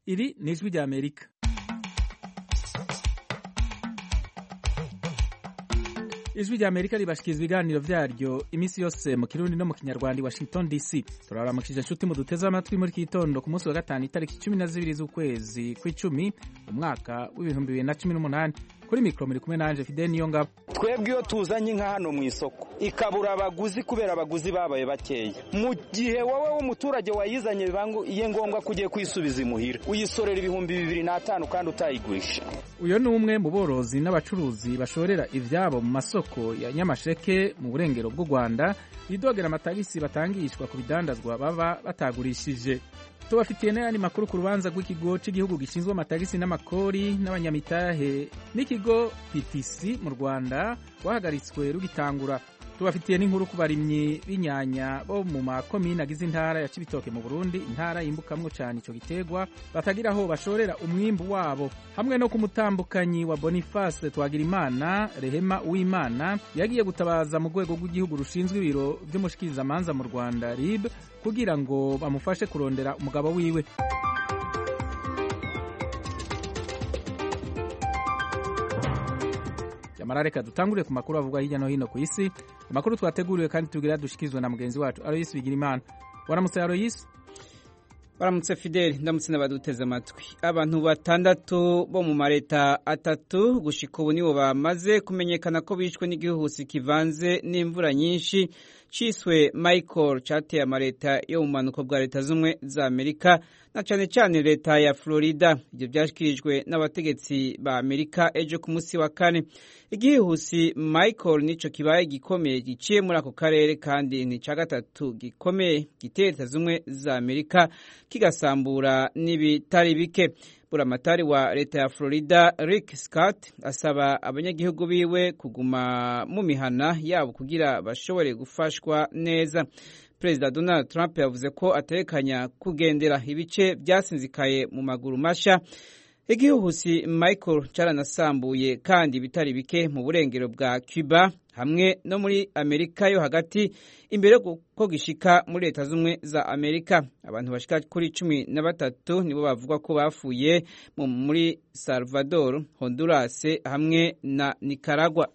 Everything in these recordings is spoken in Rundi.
iri ni ijwi rya amerika ijwi rya amerika ribashikiriza ibiganiro vyaryo iminsi yose mu kirundi no mu kinyarwanda i washington dc turabaramukije inshuti mu duteze amatwi muri kitondo ku munsi wa gatanu itariki cumi na zibiri z'ukwezi kw'icumi umwaka w'ibihumbi bibiri na cumi n'umunani kuri mikoro muri kumwe nanje fide niyo ngabo twebwe iyo tuzanye inka hano mu isoko ikabura abaguzi kubera abaguzi babaye bakeya mu gihe wowe w'umuturage wayizanye bibangiye ngombwa ko ugiye kuyisubiza imuhira uyisorera ibihumbi bibiri n'atanu kandi utayigurisha uyu ni umwe mu borozi n'abacuruzi bashorera ivyabo mu masoko ya nyamasheke mu burengero bw'u rwanda bidogera amatagisi batangishwa ku bidandazwa baba batagurishije tubafitiye n'ayandi makuru ku rubanza rw'ikigo cy'igihugu gishinzwe amatagisi n'amakori n'abanyamitahe n'ikigo PTC mu Rwanda wahagaritswe rugitangura tubafitiye n'inkuru ku barimyi b'inyanya bo mu makomine agize intara ya Cibitoke mu Burundi intara yimbukamwo cyane ico gitegwa batagira aho bashorera umwimbu wabo hamwe no ku mutambukanyi wa Boniface Twagirimana Rehema Uwimana yagiye gutabaza mu rwego rw'igihugu rushinzwe ibiro vy'umushikirizamanza mu Rwanda RIB kugira ngo bamufashe kurondera umugabo wiwe Yamara reka dutangure ku makuru avugwa hirya no hino ku isi amakuru twateguriwe kandi tugira dushikizwe na mugenzi wacu Aloysi Bigirimana waramutse Aloysi baramutse fideli ndamutse n'abaduteze amatwi abantu batandatu bo mu mareta atatu gushika ubu nibo bamaze kumenyekana ko bishwe n'igihuhusi kivanze n'imvura nyinshi ciswe michael cateye amareta yo mu manuko bwa leta z'ubumwe za amerika na cane cane leta ya florida ivyo vyashikirijwe n'abategetsi ba amerika ejo ku musi wa kane igihuhusi michael nico kibaye gikomeye giciye muri ako karere kandi ni ca gatatu gikomeye giteye leta z'ubumwe za amerika kigasambura n'ibitari bike buramatari wa leta ya florida rick scott asaba abanyagihugu biwe kuguma mu mihana yabo kugira bashobore gufashwa neza perezida donald trump yavuze ko atekanya kugendera ibice byasinzikaye mu maguru masha igihuhusi michael caranasambuye kandi bitari bike mu burengero bwa cuba hamwe no muri amerika yo hagati imbere ko gishika muri leta z'ubumwe za amerika abantu bashika kuri cumi na batatu nibo bavuga ko bapfuye muri salvador honduras hamwe na nicaragua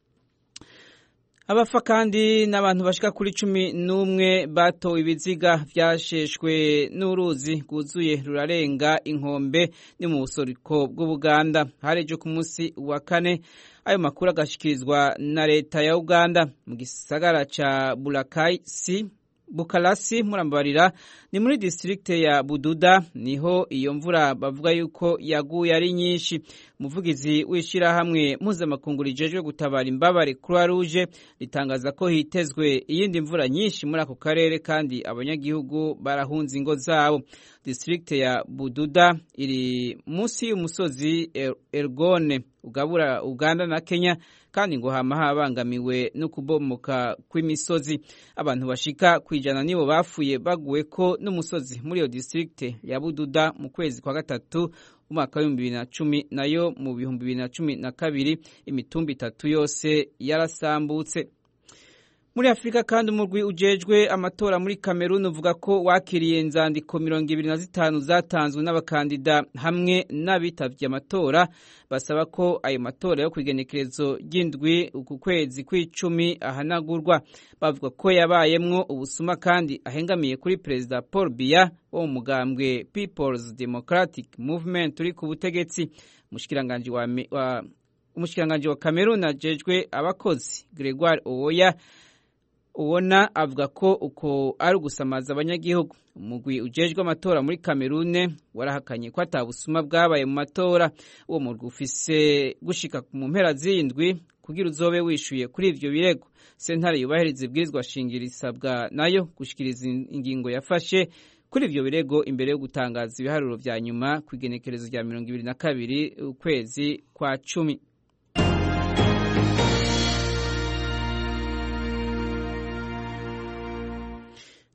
abafa kandi n'abantu bashika kuri cumi n'umwe batowe ibiziga vyasheshwe n'uruzi rwuzuye rurarenga inkombe ni mu busoriko bw'ubuganda hari ejo ku munsi wa kane ayo makuru agashikirizwa na leta ya uganda mu gisagara ca bulakaisi bukarasi murambabarira ni muri distrikte ya bududa niho iyo mvura bavuga yuko yaguye ari nyinshi umuvugizi w'ishirahamwe mpuzamakungu rijejwe gutabara imbabare croix rouge ritangaza ko hitezwe iyindi mvura nyinshi muri ako karere kandi abanyagihugu barahunze ingo zabo distrikte ya bududa iri munsi y'umusozi ergone ugabura uganda na kenya kandi ngo hama habangamiwe no kubomoka kw'imisozi abantu bashika kwijana nibo bafuye baguwe ko n'umusozi muri iyo distrikte ya bududa mu kwezi kwa gatatu umwaka w'ibihumbi bibiri na cumi nayo mu bihumbi bibiri na cumi na kabiri imitumba itatu yose yarasambutse muri afurika kandi umurwi ujejwe amatora muri kameruni uvuga ko wakiriye inzandiko mirongo ibiri na zitanu zatanzwe n'abakandida hamwe n'abitavye amatora basaba ko ayo matora yo kwigenekerezo ry'indwi uku kwezi kw'icumi ahanagurwa bavuga ko yabayemwo ubusuma kandi ahengamiye kuri perezida paul biya wo mu mugambwe peoples democratic movement uri ku butegetsi umushikiranganji wa, wa, umushikiranganji wa kameruni ajejwe abakozi gregoire owoya ubona avuga ko uko ari ugusamaza abanyagihugu umugwi ujejwe amatora muri kamerune warahakanye ko atabusuma bwabaye mu matora uwo murwi ufise gushika mu mpera z'indwi kugira uzobe wishuye kuri ivyo birego sentare yubahiriza ibwirizwa shingiro isabwa nayo gushikiriza ingingo yafashe kuri ivyo birego imbere yo gutangaza ibiharuro vya nyuma ku igenekerezo rya mirongo ibiri na kabiri ukwezi kwa cumi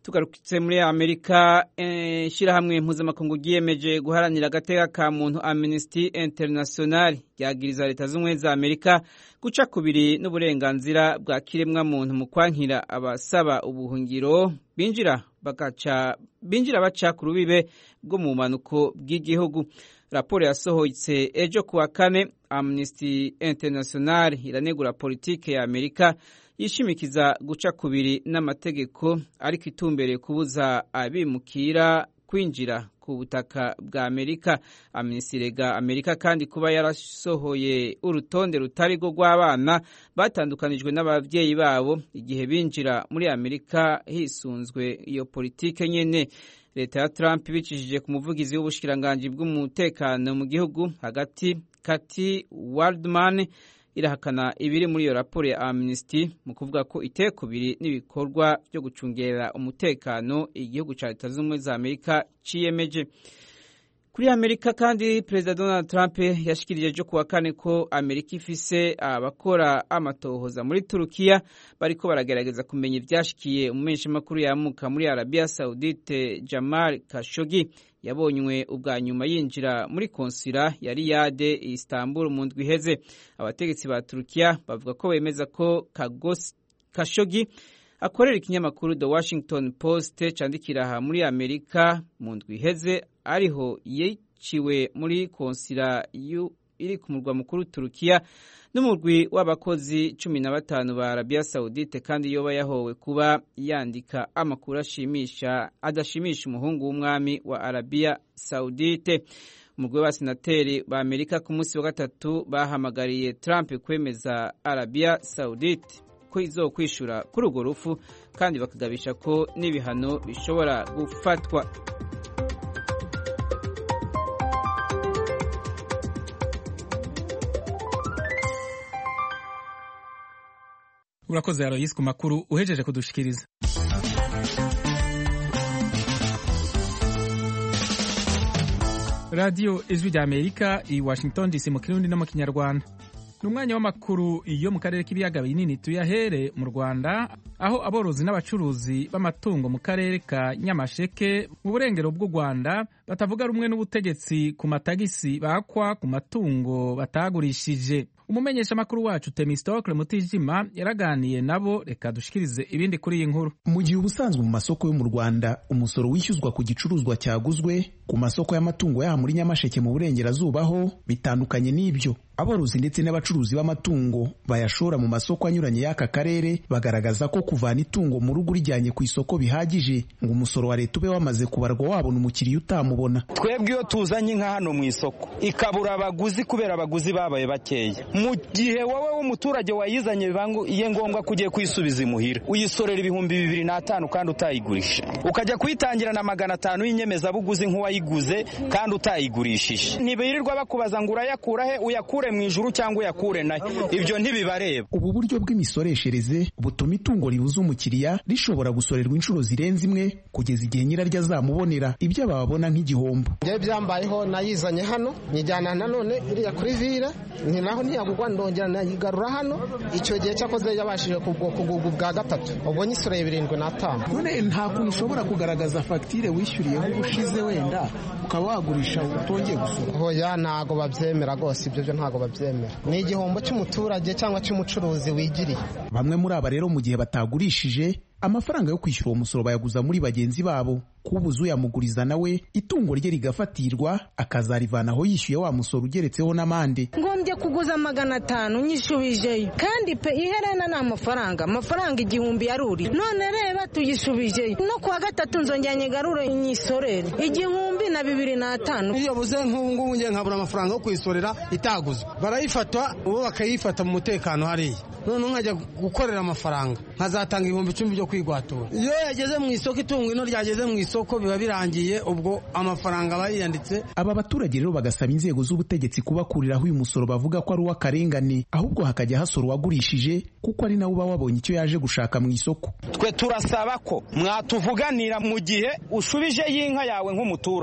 tugarutse muri amerika ishyirahamwe mpuzamakungu ryiyemeje guharanira agateka ka muntu amnesty international ryagiriza leta z'ubumwe za amerika guca kubiri n'uburenganzira bwa kiremwamuntu mu kwankira abasaba ubuhungiro binjira bagaca binjira baca ku rubibe rwo mu bumanuko bw'igihugu raporo yasohotse ejo kuwa kane amnesty international iranegura politike ya amerika yishimikiza guca kubiri n'amategeko ariko itumbereye kubuza abimukira kwinjira ku butaka bwa amerika amnesty rega amerika kandi kuba yarasohoye urutonde rutari rwo rw'abana batandukanijwe n'ababyeyi babo igihe binjira muri amerika hisunzwe iyo politike nyene leta ya trump ibicishije ku muvugizi w'ubushikiranganji bw'umutekano mu gihugu hagati kati waldman irahakana ibiri muri iyo raporo ya amnesty mu kuvuga ko itekubiri n'ibikorwa byo gucungera umutekano igihugu cya leta z'ubumwe za amerika ciyemeje kuri amerika kandi perezida donald trump yashikirije ejo kuwa kane ko amerika ifise abakora amatohoza muri turukiya bariko baragerageza kumenya ivyashikiye umumenyeshamakuru yamuka muri arabiya saudite jamal kashogi yabonywe ubwa nyuma yinjira muri konsila ya riyade istanbul mu ndwi iheze abategetsi ba turukiya bavuga ko bemeza ko kashogi akorera ikinyamakuru the washington post candikira aha muri amerika mu ndwi iheze ariho yiciwe muri konsila iri ku murwa mukuru turukiya n'umurwi w'abakozi cumi na batanu ba arabiya saudite kandi yoba yahowe kuba yandika amakuru ashimisha adashimisha umuhungu w'umwami wa arabiya saudite umurwi w'abasenateri ba amerika ku munsi wa gatatu bahamagariye trump kwemeza arabiya saudite ko izokwishura kuri urwo rufu kandi bakagabisha ko n'ibihano bishobora gufatwa urakoze aroyisi ku makuru uhejeje kudushikiriza radiyo ijwi rya amerika i washington dc mu kirundi no mu kinyarwanda ni umwanya w'amakuru yo mu karere k'ibiyaga binini tuyahere mu rwanda aho aborozi n'abacuruzi b'amatungo mu karere ka nyamasheke mu burengero bw'u rwanda batavuga rumwe n'ubutegetsi ku matagisi bakwa ku matungo batagurishije umumenyeshamakuru wacu temistokle mutijima yaraganiye nabo reka dushikirize ibindi kuri iyi nkuru mu gihe ubusanzwe mu masoko yo mu rwanda umusoro wishyuzwa ku gicuruzwa cyaguzwe ku masoko y'amatungo yaha muri nyamasheke mu burengerazuba ho bitandukanye n'ibyo aborozi ndetse n'abacuruzi b'amatungo bayashora mu masoko anyuranye y'aka karere bagaragaza ko kuvana itungo mu rugo urijyanye ku isoko bihagije ngo umusoro wa leta ube wamaze kubarwa wabona umukiriya utamubona twebwe iyo tuzanye inka hano mu isoko ikabura abaguzi kubera abaguzi babaye bakeya mu gihe wowe w'umuturage wayizanye bibangiye ngombwa ko ugiye kuyisubiza imuhira uyisorera ibihumbi bibiri n'atanu kandi utayigurisha ukajya kuyitangira na magana atanu y'inyemezabuguzi nk'uwayiguze kandi utayigurishije ntibirirwa bakubaza ngo urayakura he uyakure mu ijuru cyangwa uyakure nayo ibyo ntibibareba ubu buryo bw'imisoreshereze butuma itungo ribuza umukiriya rishobora gusorerwa inshuro zirenze imwe kugeza igihe nyiraryo azamubonera ibyo bababona nk'igihombo njyewe byambayeho nayizanye hano nyijyana nanone iriya kuri vire ni naho ntiyagurwa ndongera nayigarura hano icyo gihe cyakoze yabashije kugurwa ubwa gatatu ubwo nyisoreye birindwi n'atanu none nta kuntu ushobora kugaragaza fagitire wishyuriyeho ubushize wenda ukaba wagurisha utongeye gusora hoya ntago babyemera rwose ibyo byo ntago babyemera ni igihombo cy'umuturage cyangwa cy'umucuruzi wigiriye bamwe muri aba rero mu gihe batagurishije amafaranga yo kwishyura uwo musoro bayaguza muri bagenzi babo kubuza uyamuguriza nawe itungo rye rigafatirwa akazarivanaho yishyuye wa musoro ugeretseho n'amande ngombye kuguza magana atanu nyishubijeyo kandi pe iherena ni amafaranga amafaranga igihumbi yaruri none reba tuyishubijeyo no kuwa gatatu nzongera nyigarure nyisorere igihumbi na bibiri n'atanu iyo buze nk'ubu ngubu ngiye nkabura amafaranga yo kuyisorera itaguzwe barayifata ubu bakayifata mu mutekano hariya none nkajya gukorera amafaranga nkazatanga ibihumbi icumi byo kwigwatura iyo yageze mu isoko itungo ino ryageze mu isoko biba birangiye ubwo amafaranga aba yiyanditse aba baturage rero bagasaba inzego z'ubutegetsi kubakuriraho uyu musoro bavuga ko ari uw'akarengane ahubwo hakajya hasora uwagurishije kuko ari nawe uba wabonye icyo yaje gushaka mu isoko twe turasaba ko mwatuvuganira mu gihe ushubije y'inka yawe nk'umuturage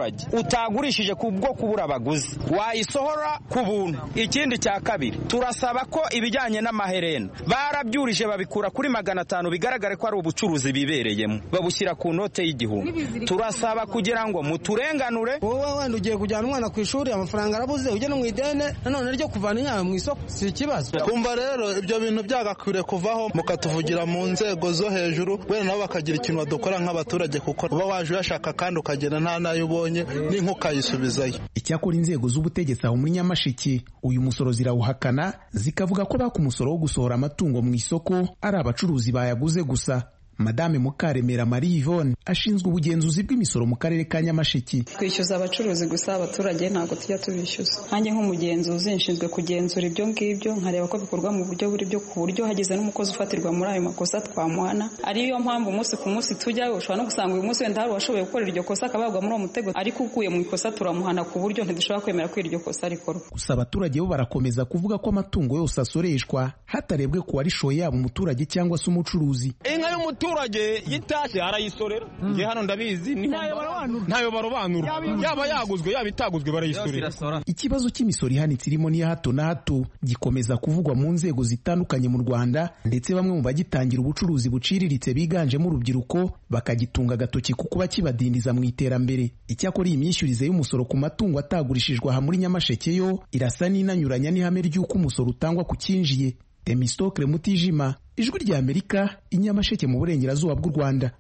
y'umuturage utagurishije ku bwo kubura abaguzi wayisohora ku buntu ikindi cya kabiri turasaba ko ibijyanye n'amaherena barabyurije babikura kuri magana atanu bigaragare ko ari ubucuruzi bibereyemo babushyira ku note y'igihumbi turasaba kugira ngo muturenganure wowe wenda ugiye kujyana umwana ku ishuri amafaranga arabuze ujye no mu idene nanone ryo kuvana inyama mu isoko si ikibazo kumva rero ibyo bintu byagakwiriye kuvaho mukatuvugira mu nzego zo hejuru wenda nabo bakagira ikintu badukora nk'abaturage kuko uba waje uyashaka kandi ukagenda nta nayo ubonye n'inka ukayisubizayo icyakora inzego z'ubutegetsi aho muri nyamasheke uyu musoro zirawuhakana zikavuga ko baka umusoro wo gusohora amatungo mu isoko ari abacuruzi bayaguze gusa madame mukaremera marie yvonne ashinzwe ubugenzuzi bw'imisoro mu karere ka nyamasheke twishyuza abacuruzi gusa abaturage ntabwo tujya tubishyuza nkanjye nk'umugenzuzi nshinzwe kugenzura ibyo ngibyo nkareba ko bikorwa mu buryo buri byo ku buryo hagize n'umukozi ufatirwa muri ayo makosa twamuhana ariyo mpamvu umunsi ku munsi tujyayo ushobora no gusanga uyu munsi wenda hari uwashoboye gukorera iryo kosa akabagwa muri uwo mutego ariko uguye mu ikosa turamuhana ku buryo ntidushobora kwemera ko iryo kosa rikorwa gusa abaturage bo barakomeza kuvuga ko amatungo yose asoreshwa hatarebwe ku warishoye yaba umuturage cyangwa se umucuruzi inka y'umuturage yitashye arayisorera nge hano ndabizi ntayo barobanura yaba yaguzwe yaba itaguzwe barayisorera ikibazo cy'imisoro ihanitse irimo n'iya hato na hato gikomeza kuvugwa mu nzego zitandukanye mu rwanda ndetse bamwe mu bagitangira ubucuruzi buciriritse biganjemo urubyiruko bakagitunga agatoki ku kuba kibadindiza mu iterambere icyakora iyi myishyurize y'umusoro ku matungo atagurishijwe aha muri nyamasheke yo irasa n'inanyuranya n'ihame ry'uko umusoro utangwa ku cyinjiye temistokle mutijima ijwi rya amerika inyamasheke mu burengerazuba bw'u rwanda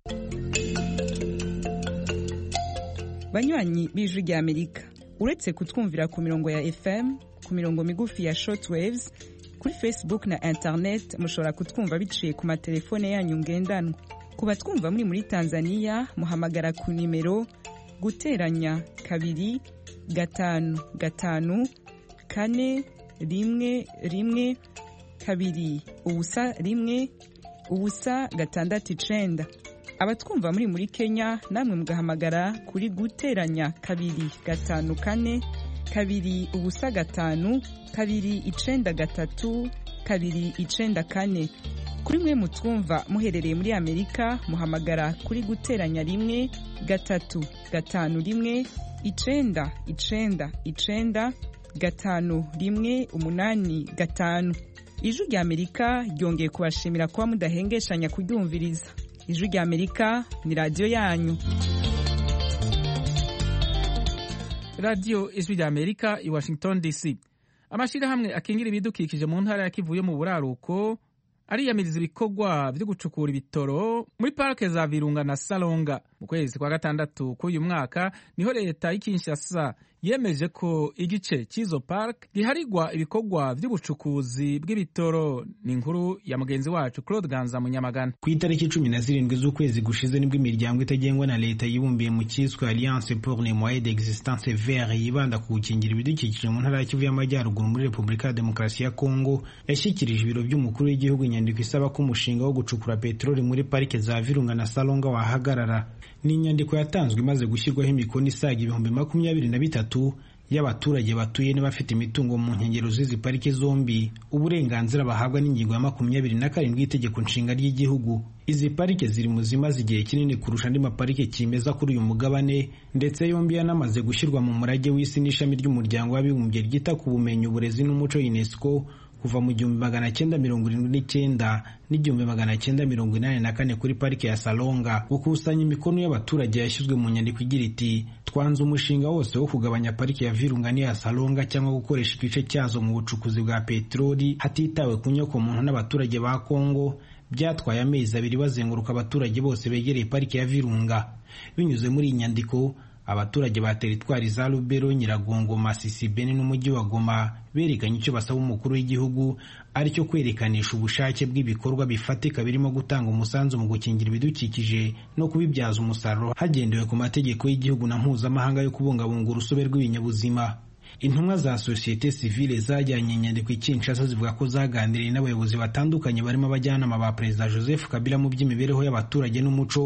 banywanyi b'ijwi rya amerika uretse kutwumvira ku mirongo ya fm ku mirongo migufi ya shortwaves kuri facebook na internet mushobora kutwumva biciye ku matelefone yanyu ngendanwa ku batwumva muri muri tanzania muhamagara ku nimero guteranya kabiri gatanu gatanu kane rimwe rimwe kabiri ubusa rimwe ubusa gatandatu icenda abatwumva muri muri kenya namwe mugahamagara kuri guteranya kabiri gatanu kane kabiri ubusa gatanu kabiri icenda gatatu kabiri icenda kane kuri mwe mutwumva muherereye muri amerika muhamagara kuri guteranya rimwe gatatu gatanu rimwe icenda icenda icenda gatanu rimwe umunani gatanu ijwi rya amerika ryongeye kubashimira kuba mudahengeshanya kuryumviriza ijwi rya amerika ni radiyo yanyu radiyo ijwi rya amerika i washington dc amashyirahamwe akingira ibidukikije mu ntara ya kivu yo mu buraruko ariyamiriza ibikorwa byo gucukura ibitoro muri parike za virunga na salonga mu kwezi kwa gatandatu k'uyu mwaka niho leta y'ikinshasa yemeje ko igice cy'izo parike giharigwa ibikorwa by'ubucukuzi bw'ibitoro ni inkuru ya mugenzi wacu claude ganza munyamagana ku itariki cumi na zirindwi z'ukwezi gushize nibwo imiryango itagengwa na leta yibumbiye mu cyiswe alliance pour les moyens d'existence vert yibanda ku gukingira ibidukikije mu ntara ya kivu y'amajyaruguru muri repubulika ya demokarasi ya kongo yashyikirije ibiro by'umukuru w'igihugu inyandiko isaba ko umushinga wo gucukura peteroli muri parike za virunga na salonga wahagarara ni inyandiko yatanzwe imaze gushyirwaho imikono isaga ibihumbi makumyabiri na bitatu y'abaturage batuye n'abafite imitungo mu nkengero z'izi parike zombi uburenganzira bahabwa n'ingingo ya makumyabiri na karindwi y'itegeko nshinga ry'igihugu izi parike ziri mu zimaze igihe kinini kurusha andi maparike kimeza kuri uyu mugabane ndetse yombi yanamaze gushyirwa mu murage w'isi n'ishami ry'umuryango w'abibumbye ryita ku bumenyi uburezi n'umuco unesco kuva mu gihumbi magana cyenda mirongo irindwi n'icyenda n'igihumbi magana cyenda mirongo inani na kane kuri parike ya salonga gukusanya imikono y'abaturage yashyizwe mu nyandiko igira iti twanze umushinga wose wo kugabanya parike ya virunga n'iya salonga cyangwa gukoresha igice cyazo mu bucukuzi bwa peteroli hatitawe ku nyokomuntu n'abaturage ba kongo byatwaye amezi abiri bazenguruka abaturage bose begereye parike ya virunga binyuze muri iyi nyandiko abaturage ba teritwari za Lubero, Nyiragongo, Masisi, Beni n'umujyi wa Goma berekanye icyo basaba umukuru w'igihugu aricyo kwerekanisha ubushake bw'ibikorwa bifatika birimo gutanga umusanzu mu gukingira ibidukikije no kubibyaza umusaruro hagendewe ku mategeko y'igihugu na mpuzamahanga yo kubungabunga urusobe rw'ibinyabuzima intumwa za sosiyete sivile zajyanye inyandiko i Kinshasa zivuga ko zaganiriye n'abayobozi batandukanye barimo abajyanama ba perezida Joseph Kabila mu by'imibereho y'abaturage n'umuco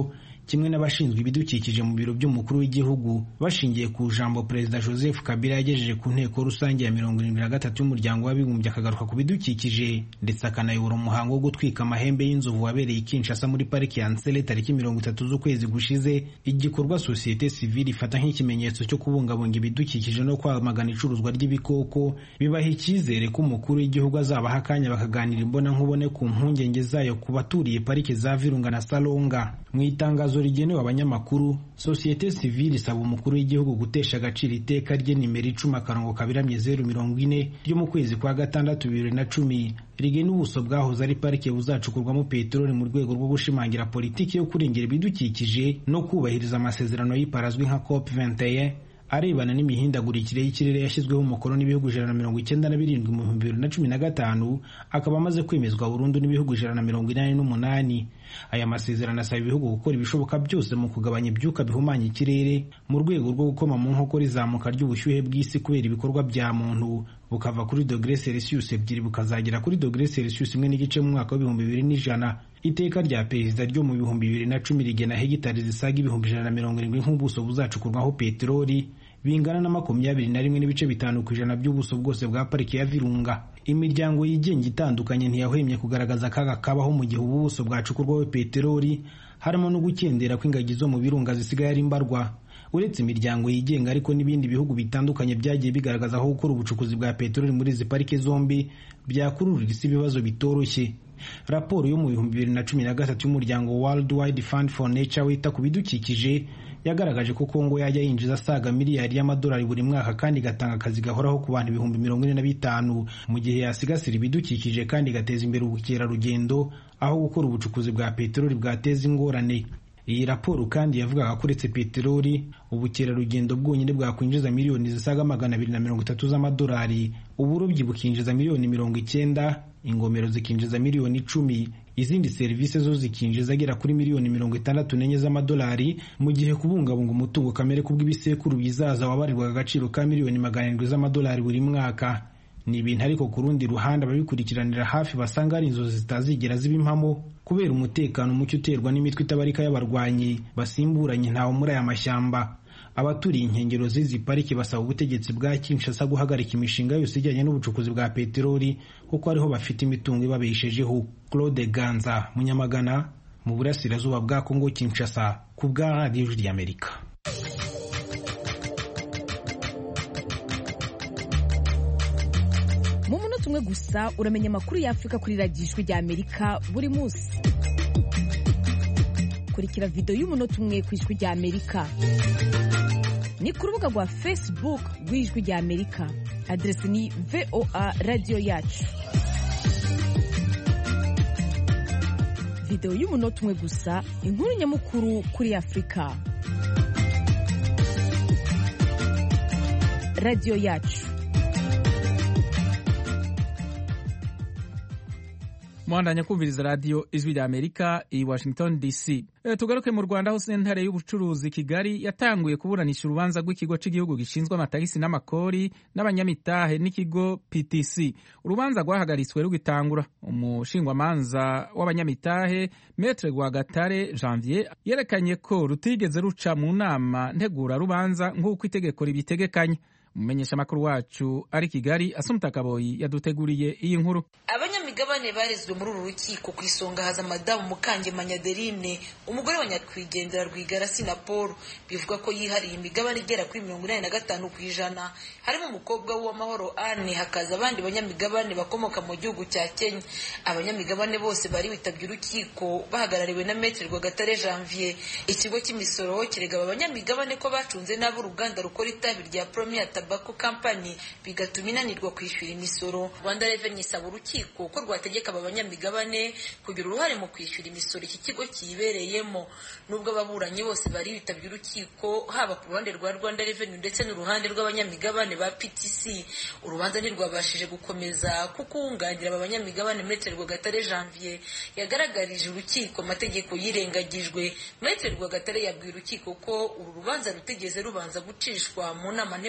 kimwe n'abashinzwe ibidukikije mu biro by'umukuru w'igihugu bashingiye ku jambo perezida joseph kabila yagejeje ku nteko rusange ya mirongo irindwi na gatatu y'umuryango w'abibumbye akagaruka ku bidukikije ndetse akanayobora umuhango wo gutwika amahembe y'inzovu wabereye i kinshasa muri pariki ya nsele tariki mirongo itatu z'ukwezi gushize igikorwa sosiyete sivile ifata nk'ikimenyetso cyo kubungabunga ibidukikije no kwamagana icuruzwa ry'ibikoko bibaha icyizere ko umukuru w'igihugu azabaha akanya bakaganira imbonankubone ku mpungenge zayo ku baturiye pariki za virunga na salonga mu itangazo rigenewe abanyamakuru sosiyete sivile isaba umukuru w'igihugu gutesha agaciro iteka rye nimero icumi akarongo kabiramye zeru mirongo ine ryo mu kwezi kwa gatandatu bibiri na cumi rigena ubuso bwahoze ari parike buzacukurwamo peteroli mu rwego rwo gushimangira politiki yo kurengera ibidukikije no kubahiriza amasezerano y'ipara azwi nka cop 21 arebana n'imihindagurikire y'ikirere yashyizweho umukono n'ibihugu ijana na mirongo icyenda na birindwi mu bihumbi bibiri na cumi na gatanu akaba amaze kwemezwa burundu n'ibihugu ijana na mirongo inani n'umunani aya masezerano asaba ibihugu gukora ibishoboka byose mu kugabanya ibyuka bihumanya ikirere mu rwego rwo gukoma mu nkokora izamuka ry'ubushyuhe bw'isi kubera ibikorwa bya muntu bukava kuri dogere celsius ebyiri bukazagera kuri dogere celsius imwe n'igice mu mwaka w'ibihumbi bibiri n'ijana iteka rya perezida ryo mu bihumbi bibiri na cumi rigena hegitari zisaga ibihumbi ijana na mirongo irindwi nk'ubuso buzacukurwaho peteroli bingana na makumyabiri na rimwe n'ibice bitanu ku ijana by'ubuso bwose bwa pariki ya virunga imiryango yigenga itandukanye ntiyahwemye kugaragaza akaga kabaho mu gihe ubu buso bwacukurwaho peteroli harimo no gukendera kw'ingagi zo mu birunga zisigaye ari mbarwa uretse imiryango yigenga ariko n'ibindi bihugu bitandukanye byagiye bigaragaza aho gukora ubucukuzi bwa peteroli muri izi parike zombi byakururira isi ibibazo bitoroshye raporo yo mu bihumbi bibiri na cumi na gatatu y'umuryango World Wide Fund for Nature wita ku bidukikije yagaragaje ko Kongo yajya yinjiza asaga miliyari y'amadolari buri mwaka kandi igatanga akazi gahoraho ku bantu ibihumbi mirongo ine na bitanu mu gihe yasigasira ibidukikije kandi igateza imbere ubukerarugendo aho gukora ubucukuzi bwa peteroli bwateza ingorane iyi raporo kandi yavugaga ko uretse peteroli ubukerarugendo bwonyine bwakwinjiza miliyoni zisaga magana abiri na mirongo itatu z'amadolari uburobyi bukinjiza miliyoni mirongo icyenda ingomero zikinjiza miliyoni icumi izindi serivisi zo zikinjiza agera kuri miliyoni mirongo itandatu n'enye z'amadolari mu gihe kubungabunga umutungo kamere kubw'ibisekuru bizaza wabarirwaga agaciro ka miliyoni magana arindwi z'amadolari buri mwaka ni ibintu ariko ku rundi ruhande ababikurikiranira hafi basanga hari inzozi zitazigera ziba impamo kubera umutekano muke uterwa n'imitwe itabarika y'abarwanyi basimburanye ntawo muri aya mashyamba abaturiye inkengero z'izi pariki basaba ubutegetsi bwa Kinshasa guhagarika imishinga yose ijyanye n'ubucukuzi bwa peteroli kuko ariho bafite imitungo ibabeshejeho Claude Ganza Munyamagana mu burasirazuba bwa Kongo Kinshasa ku bwa radiyo ry'Amerika mu munota umwe gusa uramenya amakuru y'afurika kuri radiyo ijwi ry'amerika buri munsi kurikira videwo y'umunota umwe ku ijwi ry'amerika ni ku rubuga rwa facebook rw'ijwi ry'amerika aderesi ni voa radiyo yacu videwo y'umunota umwe gusa inkuru nyamukuru kuri afurika radiyo yacu muhandanya kumviriza radiyo ijwi rya amerika i washington dc e, tugaruke mu rwanda aho sentare y'ubucuruzi kigali yatanguye kuburanisha urubanza rw'ikigo cy'igihugu gishinzwe amatagisi n'amakori n'abanyamitahe n'ikigo ptc urubanza rwahagaritswe rugitangura umushingwamanza w'abanyamitahe metre rwagatare janvier yerekanye ko rutigeze ruca mu nama ntegura rubanza nk'uko itegeko ribitegekanya umumenyeshamakuru wacu ari kigali asumta kaboyi yaduteguriye iyi nkuru abanyamigabane barezwe muri uru rukiko ku isonga haza madamu mukangemanya adeline umugore wa nyakwigendera rwigara sinapolo bivuga ko yihariye imigabane igera kuri mirongo inani na gatanu ku ijana harimo umukobwa w'uwamahoro ane hakaza abandi banyamigabane bakomoka mu gihugu cya kenya abanyamigabane bose bari bitabye urukiko bahagarariwe na metre rwagatare janvier ikigo cy'imisoro kirega aba banyamigabane ko bacunze nabi uruganda rukora itabi rya premier tobacco company bigatuma inanirwa kwishyura imisoro rwanda revenue isaba urukiko ko rwategeka aba banyamigabane kugira uruhare mu kwishyura imisoro iki kigo kiyibereyemo nubwo ababuranyi bose bari bitabye urukiko haba ku ruhande rwa rwanda revenue ndetse n'uruhande rw'abanyamigabane ba ptc urubanza ntirwabashije gukomeza kuko uwunganira aba banyamigabane metre rwagatare janvier yagaragarije urukiko amategeko yirengagijwe metre rwagatare yabwiye urukiko ko uru rubanza rutigeze rubanza gucishwa mu nama ntegura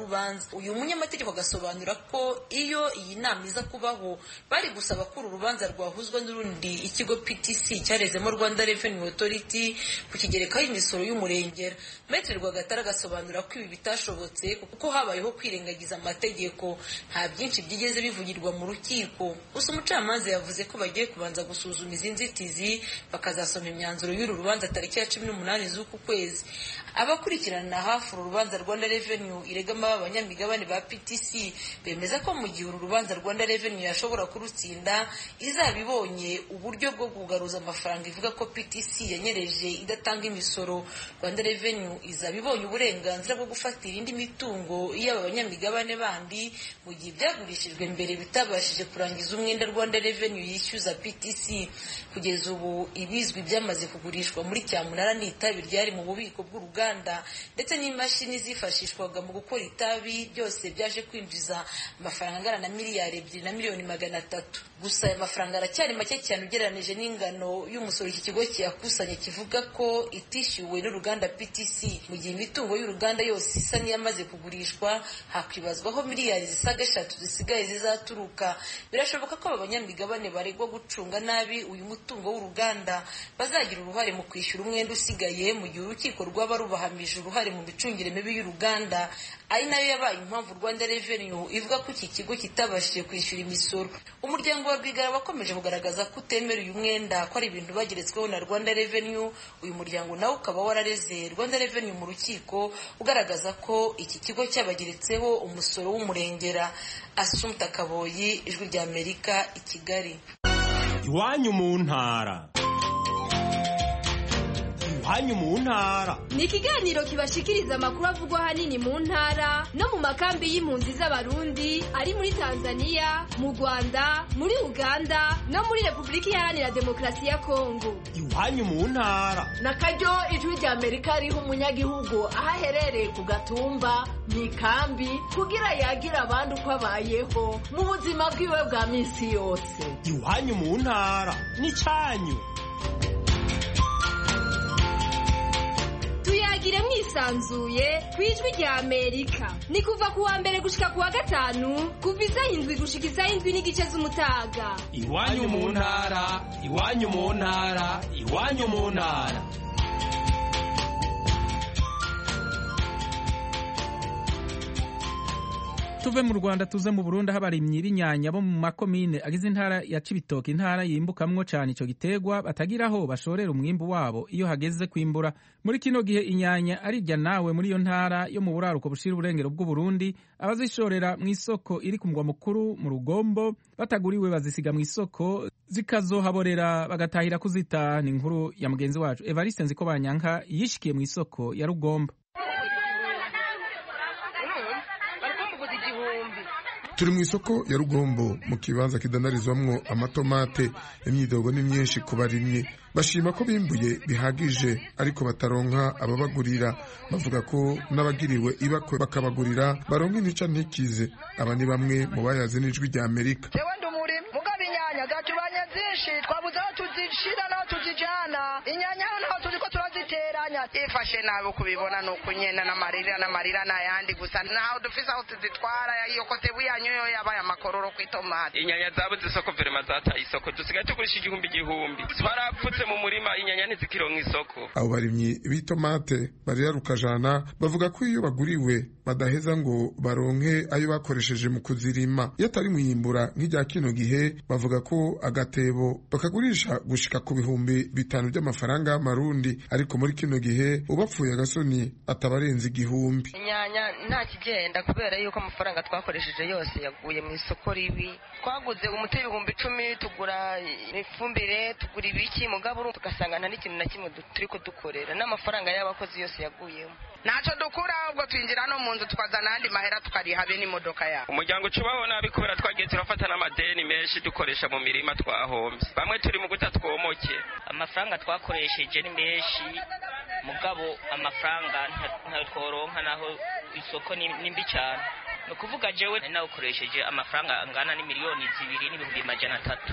urubanza uyu munyamategeko agasobanura ko iyo iyi nama iza kubaho bari gusaba ko uru rubanza rwahuzwa n'urundi ikigo ptc cyarezemo rwanda revenue authority ku kigerekaho imisoro y'umurengera metre rwagatara agasobanura ko ibi bitashobotse kuko habayeho kwirengagiza amategeko nta byinshi byigeze bivugirwa mu rukiko gusa umucamanza yavuze ko bagiye kubanza gusuzuma izi nzitizi bakazasoma imyanzuro y'uru rubanza tariki ya cumi n'umunani z'uku kwezi abakurikirana hafi uru rubanza rwanda revenue iregama abanyamigabane ba ptc bemeza ko mu gihe uru rubanza rwanda revenue yashobora kurutsinda izaba ibonye uburyo bwo kugaruza amafaranga ivuga ko ptc yanyereje idatanga imisoro rwanda revenue izaba ibonye uburenganzira bwo gufatira indi mitungo y'aba banyamigabane bandi mu gihe ibyagurishijwe mbere bitabashije kurangiza umwenda rwanda revenue yishyuza ptc kugeza ubu ibizwi byamaze kugurishwa muri cyamunara ni itabi ryari mu bubiko bw'uruganda ndetse n'imashini zifashishwaga mu gukora itabi byose byaje kwinjiza amafaranga angana na miliyari ebyiri na miliyoni magana atatu gusa aya mafaranga aracyari make cyane ugereranije n'ingano y'umusoro iki kigo kiyakusanya kivuga ko itishyuwe n'uruganda ptc mu gihe imitungo y'uruganda yose isa n'iyamaze kugurishwa hakwibazwaho miliyari zisaga eshatu zisigaye zizaturuka birashoboka ko aba banyamigabane baregwa gucunga nabi uyu mutungo w'uruganda bazagira uruhare mu kwishyura umwenda usigaye mu gihe urukiko rwaba rubahamije uruhare mu micungire mibi y'uruganda ari nayo yabaye impamvu rwanda revenue ivuga ko iki kigo kitabashije kwishyura imisoro umuryango wa rwigara wakomeje kugaragaza ko utemera uyu mwenda ko ari ibintu bageretsweho na rwanda revenue uyu muryango nawe ukaba warareze rwanda revenue mu rukiko ugaragaza ko iki kigo cyabageretseho umusoro w'umurengera asumta kaboyi ijwi rya amerika i kigali iwanyu mu ntara iwanyu mu ntara ni ikiganiro kibashikiriza amakuru avugwa ahanini mu ntara no mu makambi y'impunzi z'abarundi ari muri tanzania mu rwanda muri uganda no muri repubulika iharanira demokarasi ya kongo iwanyu mu ntara na karyo ijwi rya amerika riha umunyagihugu aho aherereye ku gatumba mu ikambi kugira yagira abandi uko abayeho mu buzima bwiwe bwa minsi yose iwanyu mu ntara n'icyanyu tuyagire mwisanzuye ku ijwi rya amerika ni kuva ku wa mbere gushika ku wa gatanu kuva isaha indwi gushika isaha indwi n'igice z'umutaga iwanyu mu ntara iwanyu mu ntara iwanyu mu ntara tuve mu rwanda tuze mu burundi aho abarimyi b'inyanya bo mu makomine agize intara ya cibitoke intara yimbukamwo cane ico gitegwa batagira aho bashorera umwimbu wabo iyo hageze kwimbura muri kino gihe inyanya arirya nawe muri iyo ntara yo mu buraruko bushira uburengero bw'uburundi abazishorera mu isoko iri ku mugwa mukuru mu rugombo bataguriwe bazisiga mu isoko zikazohaborera bagatahira kuzita ni inkuru ya mugenzi wacu evariste nziko banyanka yishikiye mu isoko ya rugombo turi mu isoko ya rugombo mu kibanza kidandarizwamwo amatomate imyidogo ni myinshi ku barimyi bashima ko bimbuye bihagije ariko bataronka ababagurira bavuga ko n'abagiriwe ibakwe bakabagurira baronka intica ntikize aba ni bamwe mu bayazi n'ijwi rya amerika inyanya zatubanye zinshi twabuze aho tuzishira n'aho tuzijana inyanya hano naho tuzi ko turaziteranya ifashe nabi kubibona ni ukunyena n'amarira n'amarira n'ayandi gusa ntaho dufise aho tuzitwara iyo kotebu yanyu yo yabaye amakororo ku itomati inyanya zabuze isoko verema zataye isoko dusigaye tugurisha igihumbi igihumbi twarapfutse mu murima inyanya ntizikironka isoko abo barimyi b'itomate barira rukajana bavuga ko iyo baguriwe badaheza ngo baronke ayo bakoresheje mu kuzirima iyo atari mwiyimbura nk'irya kino gihe bavuga ko agatebo bakagurisha gushika ku bihumbi bitanu by'amafaranga y'amarundi ariko muri kino gihe ubapfuye agasoni atabarenza igihumbi inyanya nta kigenda kubera yuko amafaranga twakoresheje yose yaguye mu isoko ribi twaguze umuti w'ibihumbi icumi tugura ifumbire tugura ibiki mugabo tugasanga nta n'ikintu na kimwe turi kudukorera n'amafaranga y'abakozi yose yaguyemo ntacyo dukura ahubwo twinjira no mu nzu tukazana ayandi mahera tukariha be n'imodoka yawe umuryango ucubaho nabi kubera twagiye turafata n'amadeni menshi dukoresha mu mirima twahombye bamwe turi mu guta twomoke amafaranga twakoresheje ni menshi mugabo amafaranga ntayo tworonka naho isoko ni mbi cyane ni ukuvuga jewe nawukoresheje amafaranga angana n'imiliyoni zibiri n'ibihumbi majana atatu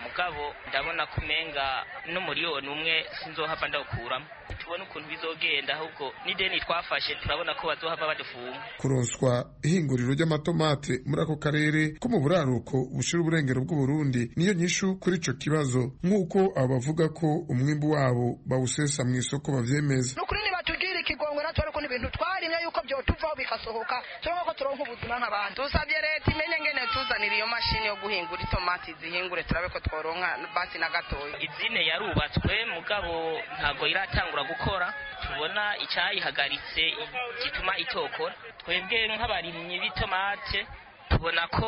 mugabo ndabona ko umenga n'umuriyoni umwe sinzohava ndawukuramo tubone ukuntu bizogenda ahubwo n'ideni twafashe turabona ko bazohava badufunga kuronswa ihinguriro ry'amatomate muri ako karere ko mu buraruko bushira uburengero bw'uburundi niyo nyishu kuri ico kibazo nk'uko abo bavuga ko umwimbu wabo bawusesa mu isoko bavyemeza nukuri nibatugirira ikigongwe natwe ariko n'ibintu twarimye yuko vyotuvaho bikasohoka turonka ko turonka ubuzima nk'abandi dusabye leta imenye ngene tuzanira iyo mashini yo guhingura itomati zihingure turabe ko tworonka basi na gatoya izine yarubatswe mugabo ntabwo iratangura gukora tubona icyayihagaritse gituma itokora twebwe nk'abarimyi b'itomate tubona ko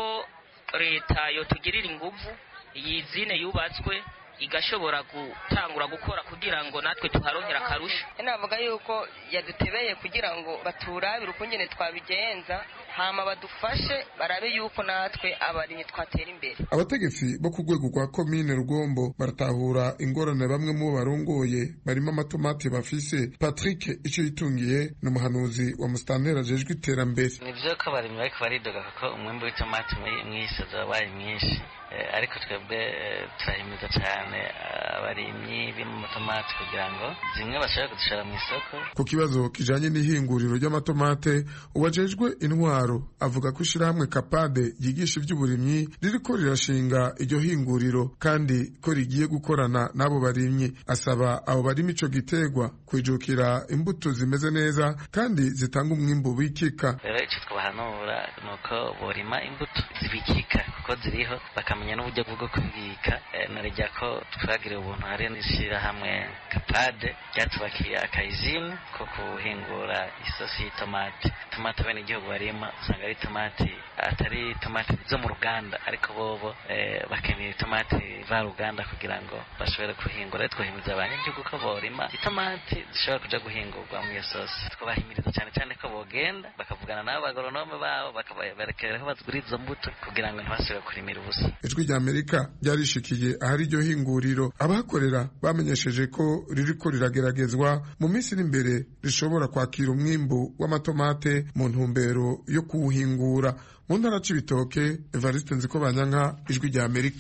leta yotugirira inguvu iyi zine yubatswe igashobora gutangura gukora kugira ngo natwe tuharonkera akarusho navuga yuko yadutebeye kugira ngo baturabire ukungene twabigenza hama badufashe barabe yuko natwe abarimyi twatera imbere abategetsi bo ku rwego rwa komine rugombo baratahura ingorane bamwe mu bo barongoye barimo amatomati bafise patrick icyo yitungiye ni umuhanuzi wa musitanteri ajejwe iterambere ni byo ko abarimyi bariko baridoga kuko umwimbu w'itomati mw'isi wabaye mwinshi ariko twebwe turahimiza cyane abarimyi b'amatomati kugira ngo zimwe bashobore kudushora mu isoko ku kibazo kijanye n'ihinguriro ry'amatomate uwajejwe intwaro avuga ko ishirahamwe kapade ryigisha ivy'uburimyi ririko rirashinga iryo hinguriro kandi ko rigiye gukorana n'abo barimyi asaba abo barima ico gitegwa kwijukira imbuto zimeze neza kandi zitanga umwimbu wikika rero ico twabahanura ni uko borima imbuto zibikika kuko ziriho bakamenya n'uburyo bwo kubibika narijya ko twagiriye ubuntu hari n'ishyirahamwe kapade ryatubakiye akayizini ko kuhingura isosi y'itomati tomati bene igihugu barima usanga ari tomati atari tomati zo mu ruganda ariko bobo bakeneye tomati varuganda kugira ngo bashobore kuhingura twahimiriza abanyagihugu ko borima itomati zishobora kuja guhingurwa mu iyo sosi twabahimiriza cyane cyane ko bogenda bakavugana n'abo bagoronome babo bakaberekera aho bazigura izo mbuto kugira ngo ntibasubire kurimira ubusa ijwi rya amerika ryarishikiye ahari iryo hinguriro abahakorera bamenyesheje ko ririko rirageragezwa mu minsi iri imbere rishobora kwakira umwimbu w'amatomate mu ntumbero yo kuwuhingura mu ntara c'ibitoke evariste nziko banyanka ijwi rya amerika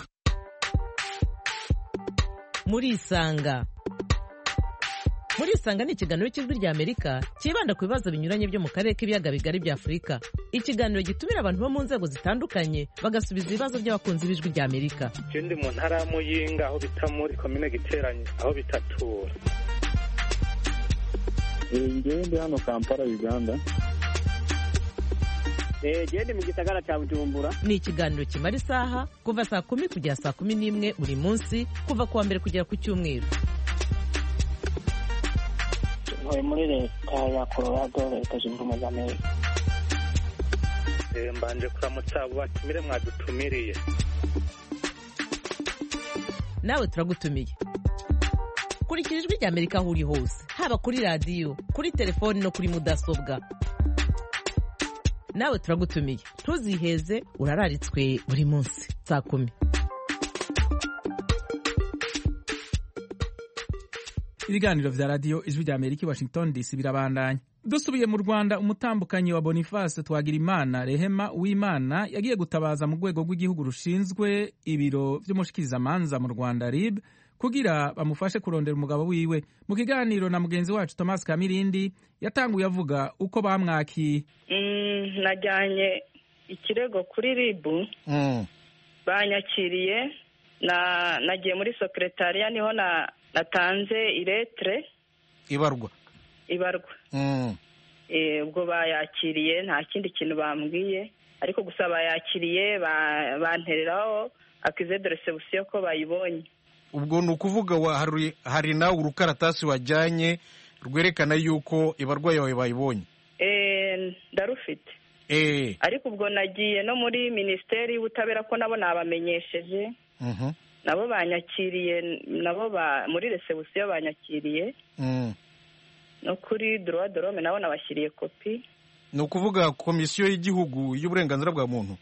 murisanga murisanga ni ikiganiro cy'ijwi rya amerika cyibanda ku bibazo binyuranye byo mu karere k'ibiyaga bigari bya afurika ikiganiro gitumira abantu bo mu nzego zitandukanye bagasubiza ibibazo by'abakunzi b'ijwi rya amerika je ndi mu ntara ya muyinga aho bita muri komine giteranye aho bitatura ngewe ndi hano kampala uganda gende mu gisagara cya bujumbura ni ikiganiro kimara isaha kuva saa kumi kugera saa kumi n'imwe buri munsi kuva ku wa mbere kugera ku cyumweru ntuye muri leta ya colorado leta zunze ubumwe za amerika mbanje kuramutsa abo batumire mwadutumiriye nawe turagutumiye kurikira ijwi rya amerika aho uri hose haba kuri radiyo kuri telefoni no kuri mudasobwa nawe turagutumiye ntuziheze urararitswe buri munsi saa kumi ibiganiro vya radiyo ijwi rya amerika i washington dc birabandanya dusubiye mu rwanda umutambukanyi wa boniface twagirimana rehema w'imana yagiye gutabaza mu rwego rw'igihugu rushinzwe ibiro vy'umushikirizamanza mu rwanda rib kugira bamufashe kurondera umugabo wiwe mu kiganiro na mugenzi wacu thomas kamirindi yatanguye avuga uko bamwakiye najyanye ikirego kuri ribu banyakiriye nagiye muri sekretariya niho natanze iretere ibarwa ibarwa ubwo bayakiriye nta kindi kintu bambwiye ariko gusa bayakiriye bantereraho akize de resebusiyo ko bayibonye ubwo ni ukuvuga hari nawe urukaratasi wajyanye rwerekana yuko ibarwa yawe bayibonye ndarufite ariko ubwo nagiye no muri minisiteri y'ubutabera ko nabo nabamenyesheje nabo banyakiriye nabo muri resebusiyo banyakiriye no kuri dorowa dorome nabo nabashyiriye kopi ni ukuvuga komisiyo y'igihugu y'uburenganzira bwa muntu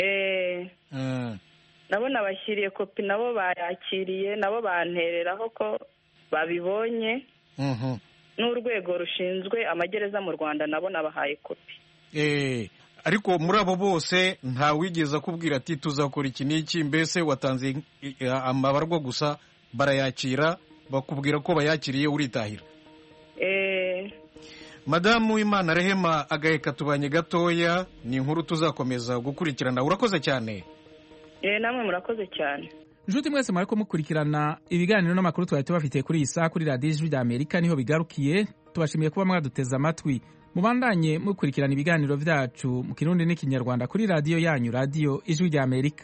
nabo nabashyiriye kopi nabo bayakiriye nabo bantereraho ko babibonye n'urwego rushinzwe amagereza mu rwanda nabo nabahaye kopi ariko muri abo bose nta wigeze akubwira ati tuzakora iki n'iki mbese watanze amabarwa gusa barayakira bakubwira ko bayakiriye uritahira madamu w'imana rehema agaheka tubanye gatoya ni inkuru tuzakomeza gukurikirana urakoze cyane namwe murakoze cyane inshuti mwese mwari mukurikirana ibiganiro n'amakuru twari tubafitiye kuri iyi saha kuri radiyo ijwi ry'amerika niho bigarukiye tubashimiye kuba mwaduteze amatwi mubandanye mukurikirana ibiganiro byacu mu kirundi n'ikinyarwanda kuri radiyo yanyu radiyo ijwi ry'amerika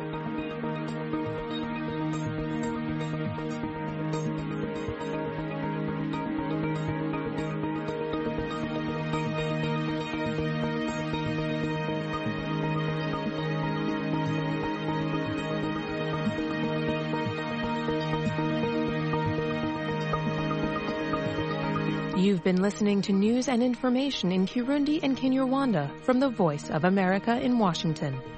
You've been listening to news and information in Kirundi and Kinyarwanda from the Voice of America in Washington.